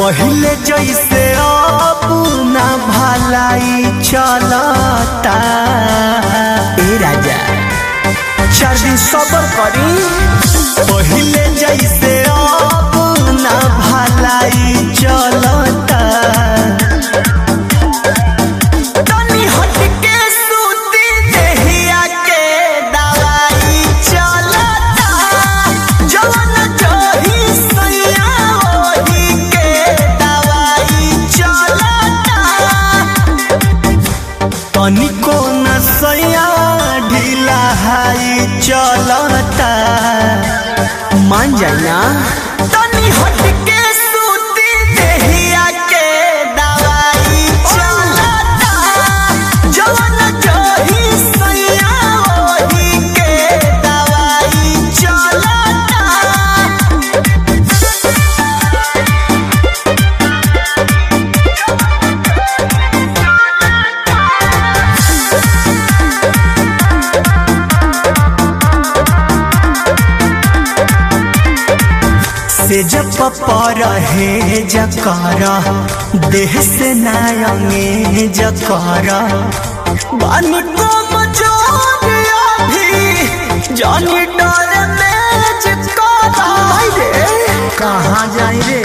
पहिले जैसे अब ना भलाई चलता ए राजा चार दिन सबर करी पहिले जैसे अब ना भलाई चलता तनी हटके सूती देहिया के दवाई चलता जवन जही सैया ओही के दवाई चलता तनिको न सैया ढीला हाई चलता मान जाए ना तनी हटके सूती देहिया के दवाई चलता जवन जही सैया ओही के दवाई चलता से जब पर हे जकर देह से नायंगे जकर बानी को मजोरिया भी जानी डर में जिकरा रे कहाँ जाई रे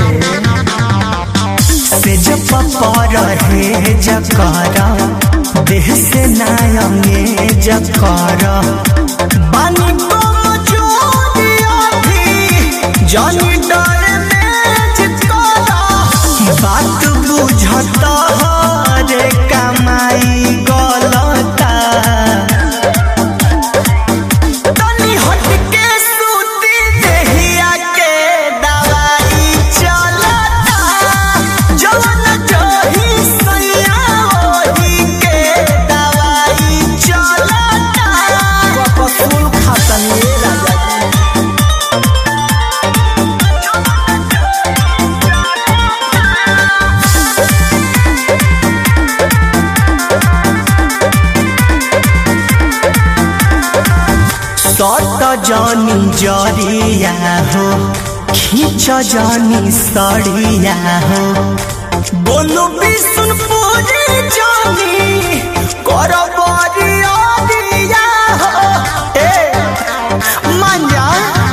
से जब पर हे जकर देह से नायंगे जकर बानी को मजोरिया भी जानी डर में चिपकाला बात बुझता रे कमाई गलता तनी हटके सूती देहिया के दवाई चलता जवन जही सैया ओही के दवाई चलता कपसूल खातनी राजा सट जानी जरिया हो खींच जानी सड़िया हो बोलो बिसुन पूरी जानी कर बरिया दिया हो ए मान जा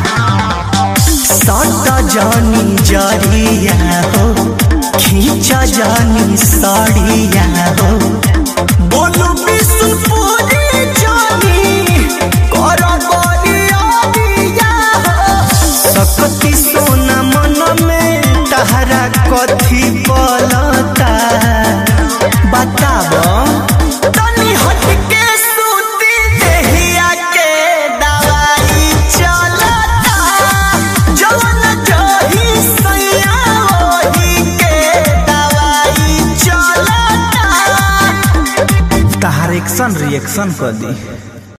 सट जानी जरिया हो खींच जानी सड़िया हो बोलो बिसुन पूरी जानी कर बरिया दिया हो सकती सोना मन में तहरा कथी पलता बताब तनी हटके सूती देहिया के दवाई चलता जवन जही सैया ओही के दवाई चलता तहार एक्शन रिएक्शन कर दी